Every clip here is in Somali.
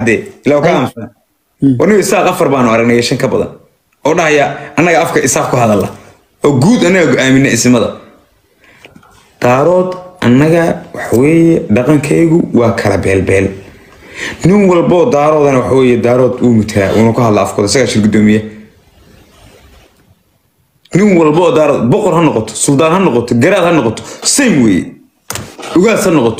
caddee ilaa ka aamusan warniga isaaq afar baanu aragnay shan ka badan oo dhahaya annaga afka isaaq ku hadalla oo guud annaga go-aamina ismada daarood annaga waxaweeye dhaqankaygu waa kala beelbeel nin walboo daaroodana waxaweeye daarood uu mutaa uuna ku hadla afkooda isagaa shir gudoomiye nin walboo daarood boqor ha noqoto suldaan ha noqoto garaad ha noqoto same weeye ugaas ha noqoto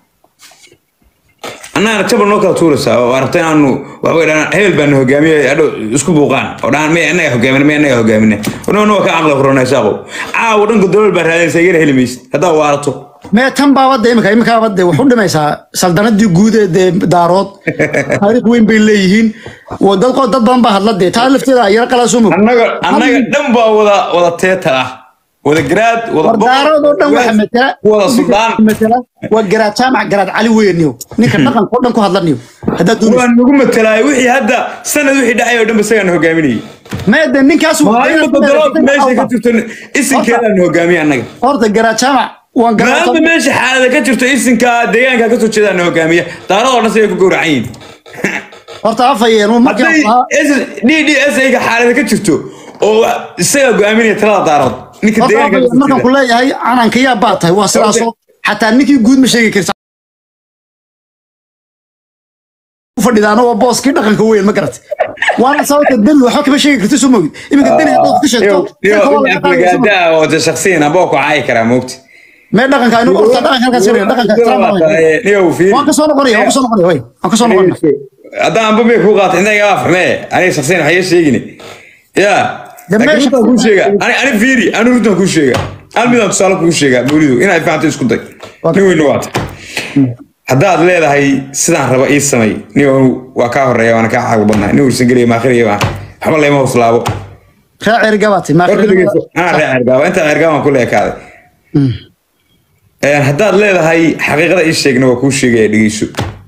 annagana jabal noo kala tuuraysaa oo aragta inaanu waxbay dhahaan hebel baana hogaamiye adhow isku buuqaan oo dhahaan may annaga hogaamina may annaga hogaamina ono waa ka caqli furana isaaqow caawa dhanka dowlad baa raadinaysa igana heli maysid haddaa waarato mee tan baabadda imika imikaabadde wax u dhimaysaa saldanadii guud ee dee daarood taariikh weyn bay leeyihiin wa dad qo- dad badan baa hadla dee taa lafteeda yaro qalaa soo mog annaga annaga dhan baa wada wada teetal ah wada garaad wada war daarood oo dhan waxa matala wada suldaan matala waa garaad jaamac garaad cali weyniyo ninka dhaqanka oo dhan ku hadlaniyo haddaad doonayso waan nagu matalaay wixii hadda sanad wixii dhacay oo dhanba isagaan hogaaminayay mee de ninkaas maalinta dalood meesha ka jirto isinkeedaan hogaamiye annaga horta garaad jaamac waan maanta garaad meesha xaalada ka jirto isinka deegaanka ka soo jeedaan hogaamiye daaradoo dhan siday ku gowracan yihiin horta afayeen markii hadday d d s ayga xaalada ka jirto oo isagaa go-aaminaya talada daarood ninka horta deegaanka afayeen markaan ku leeyahay cananka yaa baa tahay waa sidaasoo xataa ninkii guud ma sheegi karta fadhidaana waa booskii dhaqanka weyn ma garat waana sababta deni waxba kama sheegi karta soo mogid iminka deni haddaad ka sheegto dadka waa laga qaadaya soo mogid. aflagaada oo shaksiyan aboo ku caayi karaa moogti mee dhaqanka inu horta dhaqanka halkaas ka dhiga dhaqanka ixtiraam baa weyn. niyow fiiri waan ka soo noqonaya waan ka soo noqonaya way waan ka soo noqonaya haddaan amba may kuu qaata inta igaa fahmee aniga shaksiyan waxaa iga sheegini ya De laakiin meesha- runtaan kuu sheega ani ani fiiri ani runtaan kuu sheega hal midaan tusaale kuu sheega mawlidu inaad fahanto isku day nin weyna waata haddaad leedahay sidaan raba ii samay nin waa kaa horeeya waana kaa xaag badnahay nin ursan gelaya maakhiraya baan waxba layma hoslaabo ree cerigabaatay horta dhegeyso anaa ree cergaaba inta cergaabaan ku leekaaday Een, haddaad leedahay xaqiiqada ii sheegna waa kuu sheegaya dhegeyso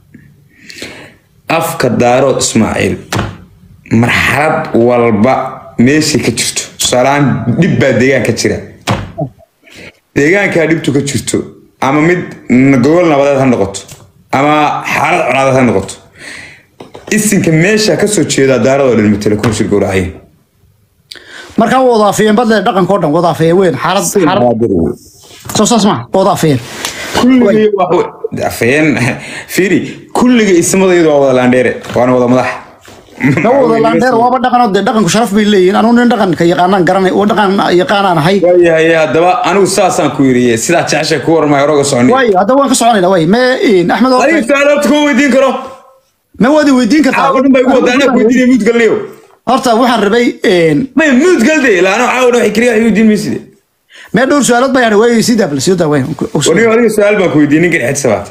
afka daarood ismaaciil marxalad walba meeshay ka jirto tusaalehaan dhib baa deegaan ka jira deegaankaa dhibtu ka jirto ama mid n- gobol nabadeed ha noqoto ama xaalad colaadeed ha noqoto isinka meesha ka soo jeeda daaradoo dhan matala kuma shir gowracaya markaa waa wadaafiyeen badle dhaqanka oo dhan wadaafiyeen weyn xaalad xaalad soo saas ma wadaafiyeen kulligii wax- afayeen fiiri kulliga ismadaydu waa wada laandheere waana wada madax ma wada laandheer waaba dhaqan oo dee dhaqanku sharaf bay leeyihiin anugu nin dhaqanka yaqaanaan garanay oo dhaqan yaqaanaan ahay waayahay haddaba anigu saasaan ku yiriye sidaa jeceshay ku warmay hore uga soconi way haddaba waan ka soconayna way mee axmed oo adiga su-aal horta kuma weydiin karo ma waadi weydiin kartaa caawa dhan baa igu wadaa anaa ku weydiinaya muud galnayo horta waxaan rabay may muud galde ilaa anoo caawa dhan waxay keliya wax weydiin mayside mee dhowr su-aalood baa yahay way sii daabla sii daa way waniga adiga su-aal baan ku weydiiyey ninkan xed sabaat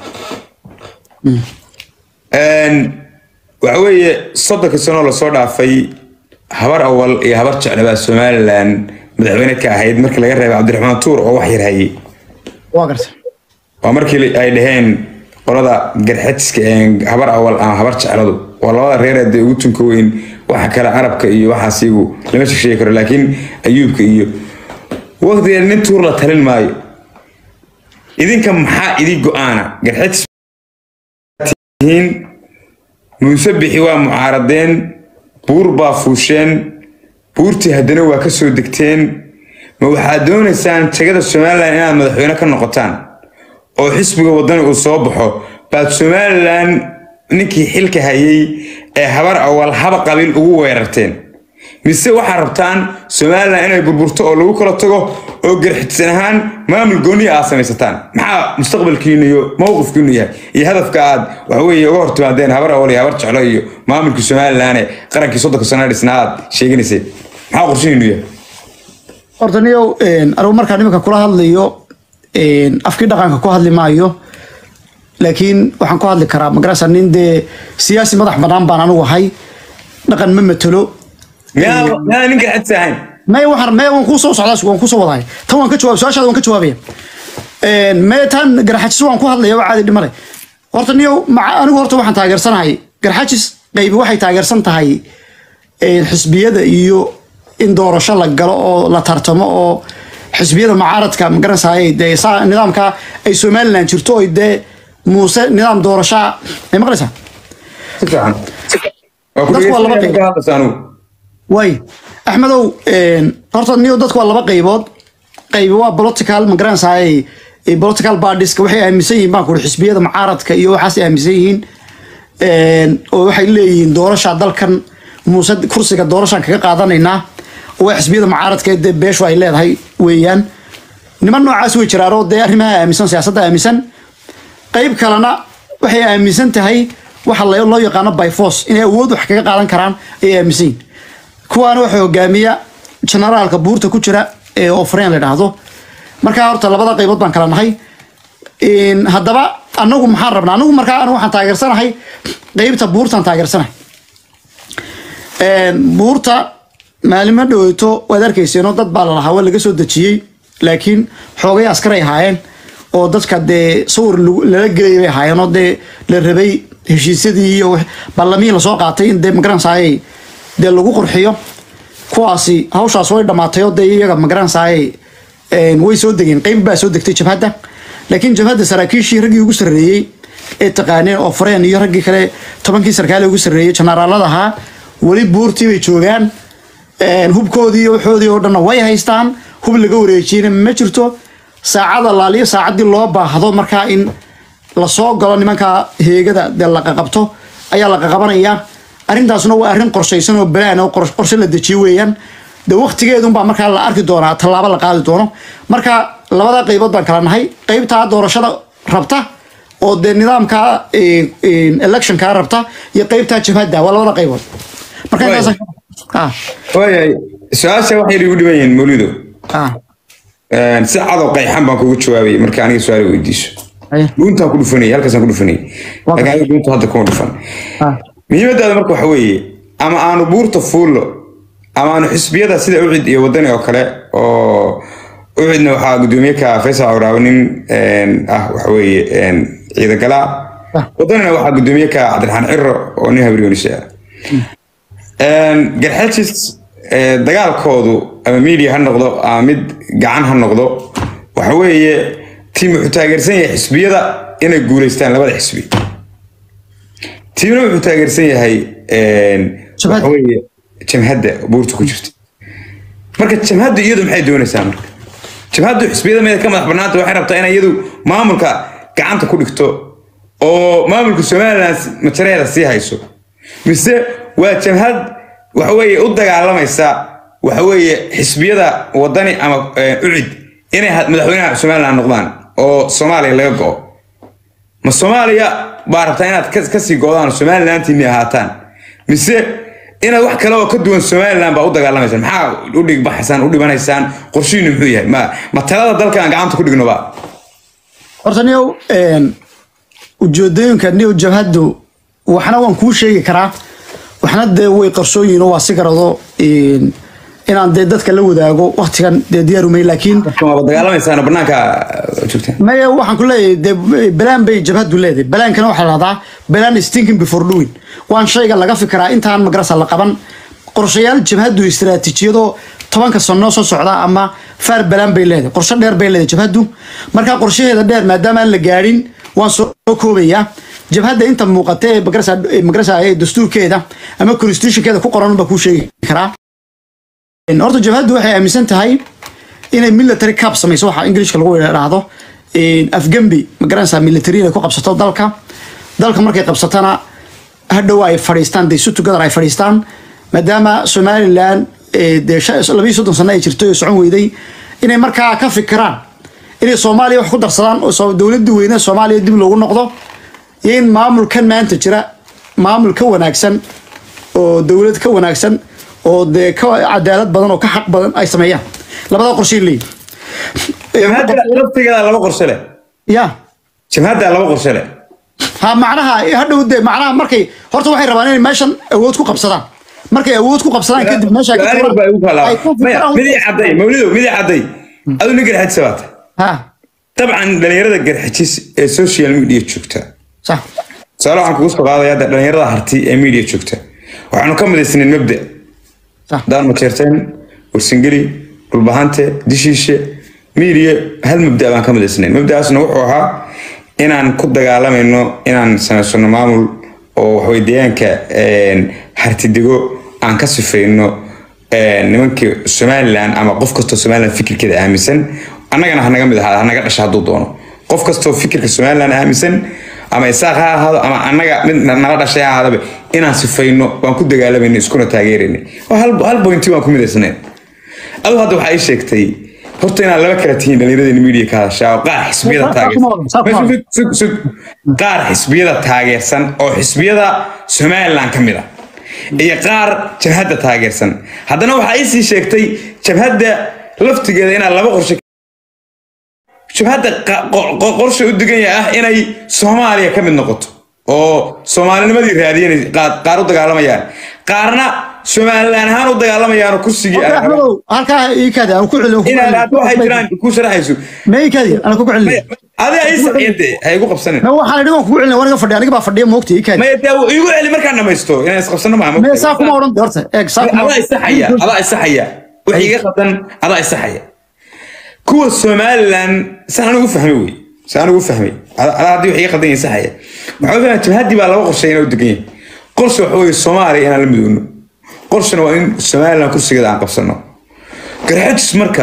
waxa weeye soddonka sanoo lasoo dhaafay habar awal iyo habar jeclabaa somalilan madaxweyne ka ahayd markii laga reebay cabdiraxmaan tuur oo wax yar hayay waa garta waa markii ay dhaheen qolada garxadska ee habar awal ama habar jecladu waa labada reer ee dee ugu tunka weyn waxa kale carabka iyo waxaas iyagu lama sheegi karo laakiin ayuubka iyo waqtigeeda nin tuur la talin maayo idinka maxaa idin go-aana garxadis tihiin muuse bixi waa mucaaradeen buur baa fuusheen buurtii haddana waa ka soo degteen ma waxaad doonaysaan tegada somalilan inaad madaxweyne ka noqotaan oo xisbiga wadani uu soo baxo baad somalilan ninkii xilka hayay ee habar awal haba qabiil ugu weerarteen mise waxaad rabtaan somalilan inay burburto oo lagu kala tago oo garxidsan ahaan maamul gooniya aad samaysataan maxaa mustaqbalkiinu iyo mowqifkiinu yahay iyo hadafka aad waxaweye uga hortimaadeen habar awal iyo habar jeclo iyo maamulkii somalilan ee qarankii soddonka sano dhisnaa aad sheeganayseen maxaa qorshihiinu yahay horta niyow anigu markaan iminka kula hadlayo afkii dhaqanka ku hadli maayo laakiin waxaan ku hadli karaa magarasa nin dee siyaasi madax banaan baan anigu ahay dhaqan ma matelo miyaa miyaa ninka xadsi ahayn may waxaan may waan kusoo socdaa waan kusoo wadahay tan waan ka jawaab su-aashaada waan ka jawaabaya may tan garxajis waan ku hadlaya waa caadi dhimale horta niyow maca anigu horta waxaan taageersanahay garxajis qaybi waxay taageersan tahay xisbiyada iyo in doorasho la galo oo la tartamo oo xisbiyada mucaaradka magaranaysaay dee saa nidaamka ay somaliland jirto oy dee muuse nidaam doorashaa may maqlaysaa si fiican waa ku Dadku waa laba dhegeysanaya qayb. markaa hadlaysa anigu way axmedow een, horta niyo dadku waa laba qaybood qaybi waa political magaranaysaay political parties waxay aaminsan yihiin baan kuri xisbiyada mucaaradka iyo waxaas aaminsan yihiin Een, oo waxay leeyihiin doorasha dalkan muuse kursiga doorashaan kaga qaadanaynaa oo waa xisbiyada mucaaradka ee dee beeshu ay leedahay weeyaan niman noocaas way jiraanoo dee arrimaha aaminsan siyaasadda aaminsan qayb kalena waxay aaminsan tahay waxa la- loo yaqaano by force inay awood wax kaga qaadan karaan ayay aaminsan yihiin kuwaana waxaa hogaamiya generaalka buurta ku jira ee ofreen la dhahdo markaa horta labada qaybood baan kala nahay Een, haddaba anagu maxaan rabnaa anagu markaa anigu waxaan taageersanahay qeybta buurtaan taageersanahay Een, buurta maalimo dhaweyto waad arkayseeno dad baa lalahaa waa laga soo dejiyey laakiin xoogay askaray ahaayeen oo dadka dee sawir lagu- lala gelay bay ahaayeen oo dee la rabay heshiisyadii iyo wix- ballamihii lasoo qaatay in dee magaranaysaayey dee lagu qurxiyo kuwaasi hawshaas way dhammaatay oo dee iyaga magaranaysaayey een, way soo degeen qeyb baa soo degtay jabhadda laakiin jabhadda saraakiishii raggii ugu sarreeyey ee taqaaneen oo fareen iyo raggii kale tobankii sarkaale ugu sarreeyey janaraalada ahaa weli buurtii bay joogaan Een, hubkoodii iyo waxoodii oo dhanna way haystaan hub laga wareejiyena ma jirto saacada laaliyo saacaddii loo baahdo markaa in lasoo galo nimanka heegada dee la qaqabto ayaa la qaqabanayaa arrintaasna waa arrin qorshaysan oo balaan oo qor- qorshe la dejiyo weeyaan de waqtigeedunbaa markaa la arki doonaa tallaabo la qaadi doono marka labada qaybood baan kala nahay qaybtaa doorashada rabta oo dee nidaamka eh, eh, electionka rabta iyo qaybtaa jabhadda waa labada qaybood marka Waay. intaas ah waayahay su-aasha waxay igu dhiban yihiin mawlido ah Een, si cadow qayxan baan kugu jawaabay marka aniga su-aal weydiiso Aye. dhuuntaan ku dhufanayay halkaasaan ku dhufanayay Waa laakiin aniga dhuunta hadda kuma dhufan ah muhiimadaada marka waxa weeye ama aanu buurta fuullo ama aanu xisbiyada sida ucid iyo wadani oo kale oo ucidna waxaa gudoomiye ka faysal awraawe nin een, ah waxa weeye een, ciidagalaa Ah. wadanina waxaa gudoomiye ka cabdiraxmaan ciro oo nin habriyoonisha ah Een, garxajis ee, dagaalkoodu ama media ha noqdo ama mid gacan ha noqdo waxa weeye tiim wuxuu taageersan yahay xisbiyada inay guuleystaan labada xisbi tiimna wuxuu taageersan yahay een, Jabhadda. waxa weeye jamhadda buurta ku jirta marka jamhaddu iyadu maxay doonaysaa marka jamhaddu xisbiyada meeda ka madax banaanta waxay rabtaa inay iyadu maamulka gacanta ku dhigto oo maamulka somaliland majareeda sii hayso mise waa jamhad waxa weeye u dagaalamaysa waxa weeye xisbiyada wadani ama eh, ucid inay ha- madaxweynaha somaliland noqdaan oo soomaaliya laga go'o ma soomaaliya baa rabtaa inaad ka- kasii go'daan somalilantiinni ahaataan mise inaad wax kale oo ka duwan somaliland baa u dagaalamaysaan maxaa u dhigbaxaysaan u dhibanaysaan qorshihiinu muxuu yahay ma ma talada dalkan gacanta ku dhignoba horta niyow een, ujeedooyinka niyow jabhaddu waxna waan kuu sheegi karaa waxna dee way qarsooyihin oo waa si garado een, inaan dee dadka la wadaago waqtigan dee diyaarumay laakiin waaba dagaalamaysaan banaanka uh, joogtaan maya waxaan ku leeyahay dee balaan bay jabhaddu leedahay balaankana waxaa la dhahdaa balaan is thinking before doing waan shayga laga fikiraa intaan magarasa la qaban qorshayaal jabhaddu istiraatiijiyadoo tobanka sano soo socda ama faar balaan bay leedahay qorshe dheer bay leedahay jabhaddu markaa qorshaheeda dheer maadaama aan la gaadhin waan soo koobayaa jabhadda inta muuqata ee magarasa ee magarasa ee dastuurkeeda ama constitutionkeeda ku qoran baa kuu sheegi karaa Een, horta jabhaddu waxay aaminsan tahay inay military cap samayso waxa ingiliishka lagu idhaahdo Een, afgembi ma garanaysaa military inay ku qabsato dalka dalka markay qabsatana hadhow ay fadhiistaan dee si together ay fadhiistaan maadaama somaliland ee, dee shan- labiyo soddon sano ay jirtay oo socon weyday inay markaa ka fikiraan inay soomaaliya wax ku darsadaan oo soo- dowladda weyne soomaaliya dib loogu noqdo iyo in maamulkan maanta jira maamul ka wanaagsan oo dowlad ka wanaagsan oo dee ka cadaalad badan oo ka xaq badan ay sameeyaan labada qorshay leeyihin jamhadda laftigeeda laba qorshe leh ya jamhadda laba qorshe leh ha macnaha hadhow dee macnaha markay horta waxay rabaan inay meeshan awood ku qabsadaan markay awood ku qabsadaan kadib meesha ay ka Su'aal baa igu kala ay ku maya fikiraan- midii cadday mawlido midii cadday adu nin garxajis baata ha dabcan dhalinyarada garxajis ee social media joogta sax tusaale waxaan kugu soo qaadaya hadda dhalinyarada harti ee media joogta waxaanu ka midaysnayn mabda sax daan majeerteen warsangeli dhulbahante dishiishe media hal mabda baan ka midaysnayn mabdaasna wuxuu ahaa inaan ku dagaalamayno inaan samaysano maamul oo waxawey deegaanka hartidigo aan ka sifayno nimankii somalilan ama qof kastoo somalilan fikirkeeda aaminsan annagana hanaga mid ahaada hanaga dhasha hadduu doono qof kastoo fikirka somalilan aaminsan ama isaaq ha ahaado ama annaga mid nala dhashay ha ahaadaba inaan sifayno waan ku dagaalamayno iskuna taageeraynay hal bointi waan ku midaysnayn adu hadda waxaa ii sheegtay horta inaad laba kala tihiin dhallinyaradeen media ka hadashaa oo qaar xisbiyada taageersan qaar xisbiyada taageersan oo xisbiyada somalilan ka mid a iyo qaar jabhadda taageersan haddana waxaa ii sii sheegtay jabhadda laftigeeda inaad laba qorshe jabhadda qorshe u diganya ah inay soomaaliya ka mid noqoto oo soomaalinimadii raadiyan qaar u dagaalamayaan qaarna somalilan ahaan u dagaalamayaan oo kursigii halkaa iikaadi aan ku celin inaad waxay jiraan ku sharaxayso ma iikaadi aan ku celin adiga ii saxiyade ha igu qabsanin ma waxaan idhi waan kugu celin waniga fadhiya aniga baa fadhiya moogta iikaadi maya dee igu celi markaan dhamaysto inaan isqabsano maa me saa kuma odhan horta eeg saa kuma adaa isaxaya adaa isaxaya wax iga qadan adaa isaxaya kuwa somalilan saan anigu fahmay wey saan anigu fahmay adaa haddii wax iga qadan yahay saxaya waxaa fahmay jabhaddii baa laba qorshe inaa u degan yahay qorshe waxa weeye soomaaliya inaan la midowno qorshana waa in somalilan kursigeeda aan qabsano garxajis marka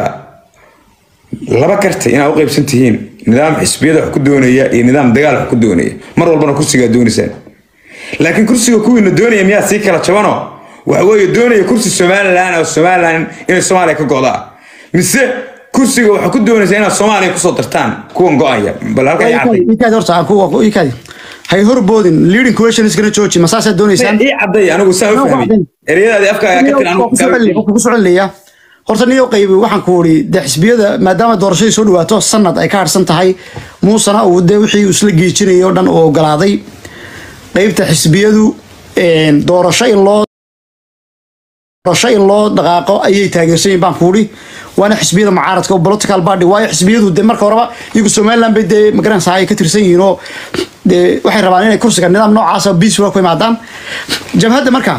laba karta inaad u qaybsan tihiin nidaam xisbiyada wax ku doonaya iyo nidaam dagaal wax ku doonaya mar walbana kursigaa doonaysaan laakiin kursiga kuwiina doonaya miyaa sii kala jabano waxa weeye doonaya kursi somalilan oo somalilan inay soomaaliya ka go'daa mise kursiga waxaa ku doonaysa inaad soomaaliya kusoo dartaan kuwan go'aya bal halkaa ii cadday iikaadi horta aan ku iikaadi hay horboodin leading question iskana jooji ma saasaa doonaysaan ii cadday anigu saa u fahmay ereyadaadii afkaaga ka tiri anigu kugu soconlaya horta niyo qaybi waxaan ku uri de xisbiyada maadaama doorashadii soo dhawaato sanad ay ka harsan tahay muusena uu de wixii uu isla geejinayay oo dhan uu ogolaaday qaybta xisbiyadu doorasho in loo doorasho in loo dhaqaaqo ayay taageersan yihin baan ku uri waana xisbiyada mucaaradka oo political party waayo xisbiyadu de marka horeba iyagu somaliland bay dee magaranaysa ay ka tirsan yihiin oo de waxay rabaan inay kursiga nidaam noocaasa peaceful ku imaadaan jabhadda markaa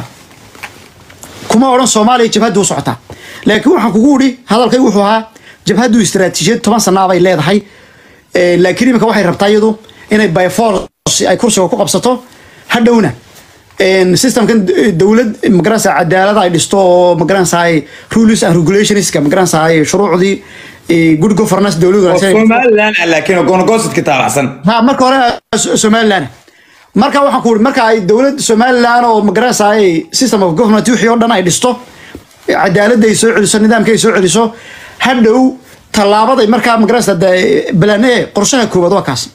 kuma odhan soomaaliya jabhadda u socotaa laakiin waxaan kugu uri hadalkay wuxuu ahaa jabhaddu istaraatiijiyad toban sanaa bay leedahay laakiin iminka waxay rabtaa iyadu inay by force ay kursiga ku qabsato hadhowna systemkan dowlad magaranaysa cadaalad ay dhisto oo magaranaysa rules and regulationska magaranaysa shuruucdii good governance dowlad somalilan laakiin goonagoosadka taabacsan ha marka hore somaliland marka waxaan ku uri marka ay dowlad somaliland oo magaranaysa system of government wixii oo dhan ay dhisto cadaaladda ay soo celiso nidaamka ay soo celiso hadhow tallaabaday markaa magaranaysa balan e qorshaha koowaad waa kaas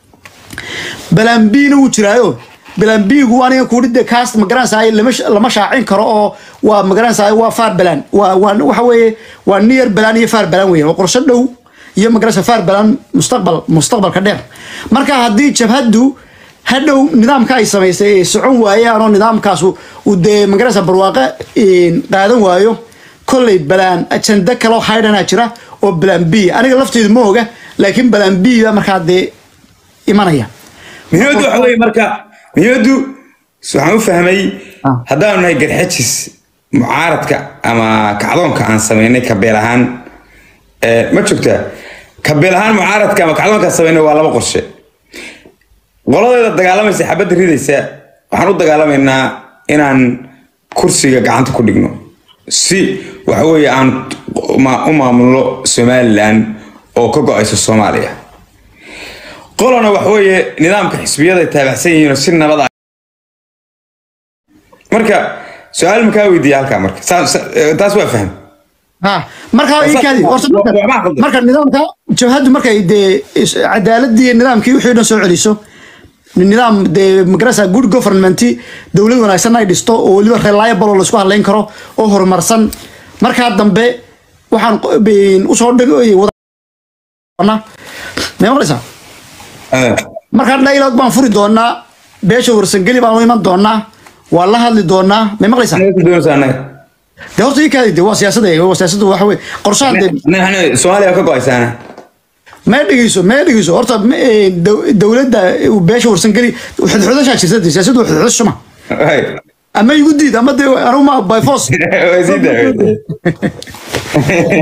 balan b-na wuu jiraayo balan b-gu aniga kuuri de kaas magaranaysa lama shaacin karo oo waa magaranaysa waa faar balan waa waxa weeye waa near balan iyo faar balan weeye waa qorsho dhow iyo magaranaysa faar balan mustaqbal mustaqbalka dheer marka haddii jabhaddu hadhow nidaamka ay samaysay ay socon waayaan oo nidaamkaas uu dee magaranaysa barwaaqo qaadan waayo kolley balaan ajanda kaloo haydhanaa jira oo balaan b aniga lafteedu ma oga laakiin balaan b baa markaa dee imanaya muhiimaddu waxa weeye marka muhiimaddu waxaan u fahmay haddaanu nahay garxajis mucaaradka ama kacdoonka aan samaynay kabeel ahaan ma joogtaa kabeel ahaan mucaaradka ama kacdoonka aan samaynay waa laba qorshe qoladeeda dagaalamaysa xabadda ridaysa waxaan u dagaalamaynaa inaan kursiga gacanta ku dhigno si waxa weeye aan u maamulno somalilan oo ka go-ayso soomaaliya qolana waxa weeye nidaamka xisbiyada ay taabacsan yihiinoo si nabad ah marka su-aal makaa weydiiya halkaa marka taas waa fahm ha markaa ikaadi horta marka nidaamka jabhaddu markay dee cadaaladii nidaamkii wixii dhan soo celiso nidaam dee magarasa good government dowlad wanaagsan ay dhisto oo weliba reliable oo laisku hadlayn karo oo horumarsan markaa dambe waxaan usoo dhigna may maqlaysaa markaa dialogue baan furi doonaa beesha warsangeli baan u iman doonaa waa la hadli doonaa may maqlaysaa de horta ii kaadi de waa siyaasada waa siyaasada waxa weye qorshahan de soomaaliya ka go-aysaana ma dhegeyso ma dhegeyso horta dowladda beesha warsangeli xudxudashaa jirta de siyaasaddu waa xudxudas shuma ama igu diid ama de anuma by force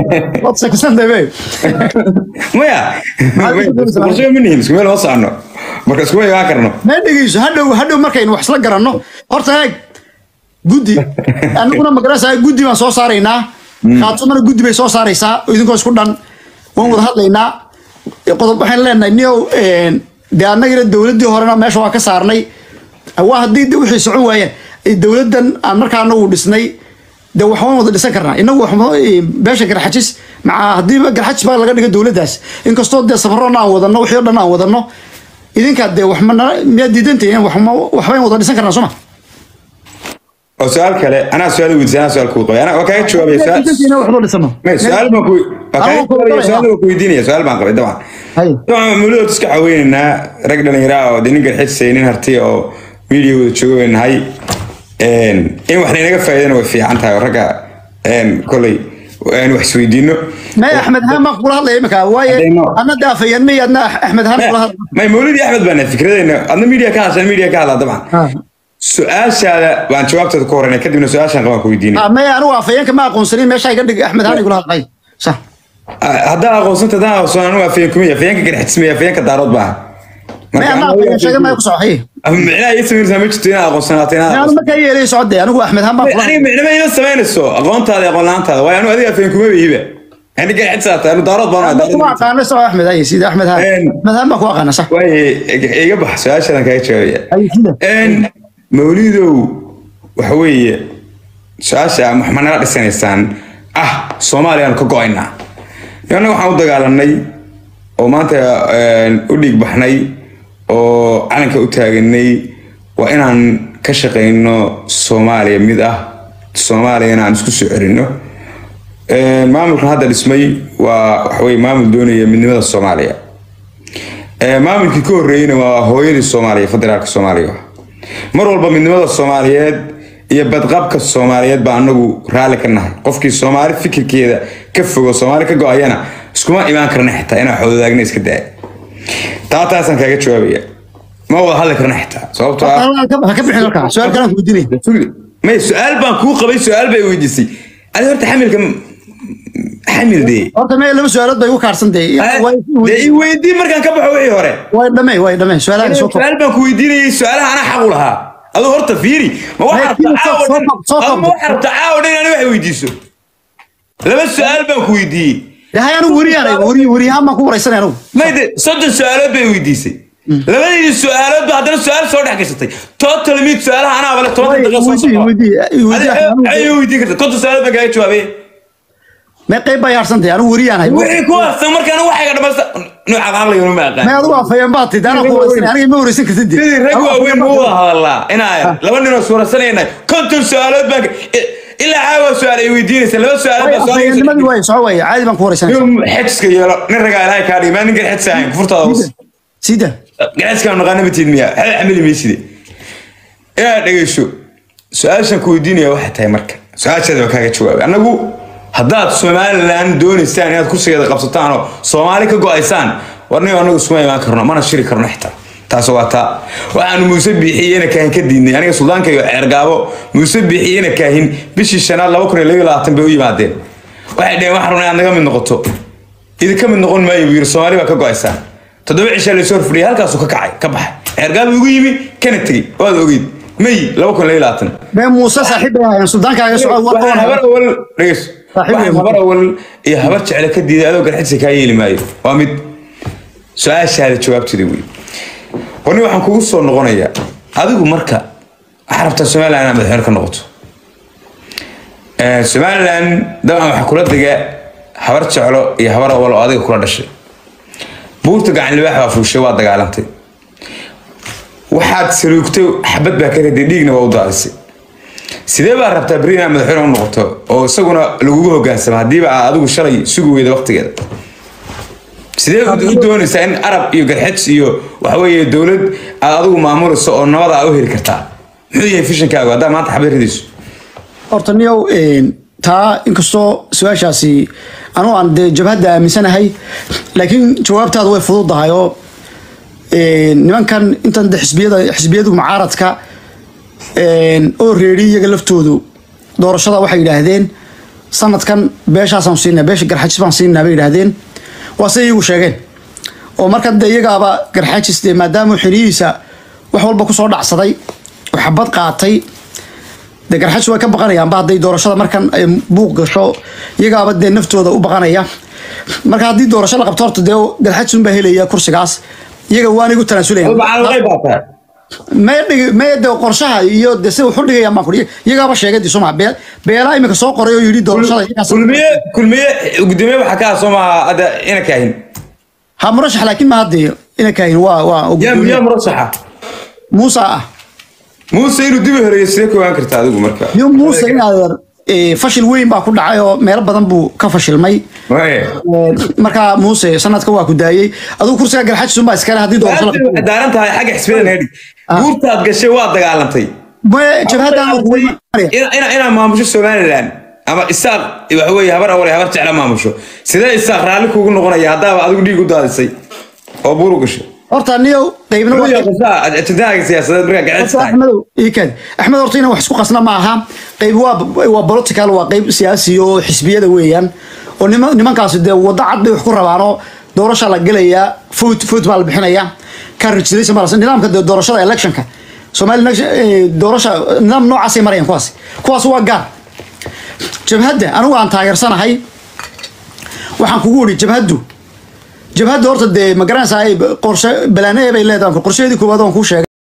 maya qorshe ma nihin isku meel ma socono marka iskuma imaan karno ma dhegeyso hadhow hadhow markaynu wax isla garanno horta eeg guddi anaguna magarasa guddi baan soo saaraynaa khaatumana guddi bay soo saaraysaa oo idinkoo isku dhan waan wada hadlaynaa qodob waxaan leenahay niyow dee annagina dowladdii horena meesha waa ka saarnay waa haddii de wixii socon waayeen ee dowladdan aan markaa anagu dhisnay de waxbaan wada dhisan karnaa inagu waxba- beesha garxajis maca haddiiba garxajis baa laga dhiga dowladdaas inkastoo dee safarona aan wadano wixii o dhan aan wadano idinkaa dee wax ma nala- miyaad diidantihiin waxma- waxbayn wada dhisan karnaa sooma oo su-aal kale anaa su-aal weydiisay anaa su-aal kuu qabay anaa waa kaaga jawaabaya su-aal diidantihiin waxba dhisano May, su-aal baan ku waa kaaga Anuu ku jawaabaya qabaya. su-aal baan ku weydiinaya su-aal baan qabay dabcan Hay. dabcan mawlidood iska caweynaynaa rag dhalinyaro ah oo dee nin garxisay nin hartiya oo media wada jooga bay nahay in wax laynaga faa'iidana way fiican tahay oo ragga kolay aan wax isweydiino may axmed haan baan kula hadlaya imika waaye Haddayno. adna daafayeen may adna axmed haan kula hadlaya may mawlidi axmed baana fikradeyna adna media ka hadashaan media ka hadlaa dabcan Ha. su-aashaada baan jawaabteeda ku horeynay kadibna su-aashaan qabaan ku weydiinay Ah, may anigu afayeenka ma aqoonsanin meesha iga dhig axmed haan igula hadlay sa haddaan aqoonsanta haddaan aqoonsan anigu afayeen kumaya afayeenka garxismaya afayeenka daarood baa may adna afayeen sheega may ku socoxay micnaha ii samaynaysaa ma jirto inaad aqoonsanaato inaad may anu aqoonsan markaa yeelay socodee anigu axmed haan baan kula aniga micnama ima samaynayso aqoontaada aqoon la-aantaada waayo anu adiga afayeen kuma iiba ani garxisa tahay anu daarood baan hadlay kuma daarood aqaano soco axmed ay sida axmed haan Een. axmed haan baan ku aqaana sax waaye iga bax su-aashaadan kaaga jawaabaya Ay, sida. Een, mawlidow waxa weeye su-aasha wax ma nala dhisanaysaan ah soomaaliyaanu ka go-aynaa annaga waxaan u dagaalanay oo maanta een, u dhiig baxnay oo calanka u taaganay waa inaan ka shaqayno soomaaliya mid ah soomaaliyana aan isku soo celinno Een, maamulkan hadda dhismay waa waxaweye maamul doonaya midnimada soomaaliya Ee, maamulkii ka horreeyeyna waa hooyadii soomaaliya federaalka soomaaliya mar walba midnimada soomaaliyeed iyo badqabka soomaaliyeed baa anagu raalli ka nahay qofkii soomaali fikirkeeda ka fogo soomaali ka go-ayana iskuma imaan karna xitaa inaa xoodaagna iska daaya taa taasaan kaaga jawaabaya ma wada hadli karna xitaa sababtoo ah ha ka bixin halkaa su-aal kalaan ku weydiinay may su-aal baan kuu qabay su-aal bay weydiisay adi horta xamilka xamil dee horta may laba su-aalood bay igu kaarsan dee dee i weydii markaan ka baxo wixii hore way dhamay way dhamay su-aalaha soo koob su-aal baan ku weydiinayay su-aalaha anaa xaq u lahaa aduu horta fiiri ma waxaa rabtaa Laakiin caawa soo- dhan soo- soo aduu ma waxaa rabtaa caawa dhan inaan wax weydiiso laba su-aal baan ku weydiiyey yahay anigu weriyaanay weri weriyahaan baan ku waraysanay anigu mayde soddon su-aalood bay weydiisay labadii su-aalood ba haddana su-aal soo dhex gashatay total mid su-aalaha anaa bale toban Way- daqiiqo soo weydii socda weydii Adi- ayay weydiin karta konton su-aalood baan kaaga jawaabay may qayb baa yaarsantahay anigu weriyaanay wixii ku harsan markaan waxayga dhamaysta nooca caqliga ma aqaan may adigu afayeen baad tidhi anaa ku waraysanay aniga ma waraysan kartid dee. sidii rag Anigu waaweyn afayeen ma baad wada hadalnaa inaa laba ninoo suurasanayna konton su-aalood baan ka- i- ilaa caawa su-aal ay weydiinaysa laba su-aalood Way baa soo afayeennimadii way soco way caadi baan ku waraysanay nin xejiska yeelo nin ragaa ilaahay kaa dhigi maa nin garxedsa ahayn kufurtaada hoos sida garxedska naqaana matiid miya waxba xamili mayside inaad dhegeyso su-aashan ku weydiinaya waxay tahay marka su-aashaada waa kaaga jawaabay annagu haddaad somalilan doonaysaan inaad kursigeeda qabsataan oo soomaali ka go-aysaan warnigo annagu iskuma imaan karno mana shiri karno xitaa taas waa taa waxaanu muuse biixiyena kaahin ka diidnay aniga suldaanka iyo ceergaabo muuse biixiyena kaahin bishii shanaad laba kun iyo laba iyo labaatan bay u yimaadeen waxay dhaheen waxaan rabnaa inaad naga mid noqoto idinka mid noqon maayo buu yiri soomaali baa ka go-aysaan toddoba cishaa laysoo horfadhiyay halkaasuu ka kacay ka baxay ceergaabo igu yimi kana tegey waad ogeyd may laba kun iyo laba iyo labaatan may muuse saaxiib bay ahaayeen suldaankaaga soco waa waxaan habar qaban awal dhegeyso Saaxiib waxaan weyn. habar awal iyo habar jecle ka diiday adoo garxidsa kaa yeeli maayo waa mid su-aashaada jawaabteeda wey warni waxaan kugu soo noqonayaa adigu marka waxaa rabtaa somaliland inaad madaxweyne ka noqoto Eh, somaliland dabcan waxaa kula dega habar jeclo iyo habar awal oo adiga kula dhashay buurta gacan libaax baa fuushay waa dagaalantay waxaad saluugtay xabad baa ka riday dhiigna waa u daadisay sidee baa rabtaa beri inaad madaxweyne u noqoto oo isaguna lagugu hogaansamo haddiiba aad adigu shalay sugi weyda waqtigeeda sidee u doonaysaa in arab iyo garxeds iyo waxaweeye dowlad aad adigu maamulayso oo nabada aa u heli kartaa muxuu yahay fishankaagu haddaa maanta xabad ridayso horta niyow een, taa inkastoo su-aashaasi anugu aan dee jabhadda aaminsanahay laakiin jawaabtaadu way fududahay oo een, nimankan intan de xisbiyada xisbiyadu mucaaradka een, oo reeri iyaga laftoodu doorashada waxay yidhaahdeen sanadkan beeshaasaan siinaa beesha garxajis baan siinaa bay yidhaahdeen waa se iyagu sheegeen oo marka de iyagaaba garxaajis dee maadaama xilihiisa wax walba kusoo dhacsaday oo xabad qaatay dee garxaajis way ka baqanayaanba hadday doorashada markan ay buuq gasho iyagaaba dee naftooda u baqanaya marka haddii doorasho la qabto horta dee garxaajis unbaa helaya kursigaas iyaga waanay u tanaasulaya mee dhigi mee de qorshaha iyo de sida wuxu dhigayaan baan kuri iyagaaba sheegay di soma bee beelaa imika soo qoray oo yidhi doorashada iyagaas- kulmiye kulmiye gudoomiye waxaa ka ah soo maaha hadda ina kaahin ha murashax laakiin ma hadde ina kaahin waa waa yaa yaa murasaxa muusa ah muuse inuu dibi horeeyo sidee ku ogaan karta adigu marka iyo muuse in adeer eh, fashil weyn baa ku dhacay oo meelo badan buu ka fashilmay Waye. Eh, markaa muuse sanadka waa ku daayey adigu kursiga garxajis unbaa iskale haddii doorasho la Maanta waxay qabto daaran tahay xagga xisbiyada naga dhig Ah. guurtaad gashay waa dagaalantay Mee jabhaddan oo kuwa imanaya. ina ina inaa maamusho somaliland ama isaaq waxa weeye habar awal habar jecla maamusho sidee isaaq raalli kuugu noqonaya haddaaba adigu dhiig u daadisay oo buur u gashay horta niyow qaybna waa ajendahaaga siyaasadeed markaa gaceys horta tahay axmedow ii kaadi axmed horta inaan wax isku qasna ma aha qayb waa waa political waa qayb siyaasi oo xisbiyada weeyaan oo nima nimankaasi dee waddo cad bay wax ku rabaanoo doorasha la gelayaa foot foot baa la bixinayaa ka registration baa la nidaamka dee doorashada electionka Somali election- eh, doorasha nidaam noocaasay marayaan kuwaas kuwaas waa gaar jabhadda anigu aan taageersanahay waxaan kugu wiri jabhaddu jabhadda horta dee ma garanaysaa qorshe balaanee bay leedahay qorsheedii koowaad waan kuu sheegay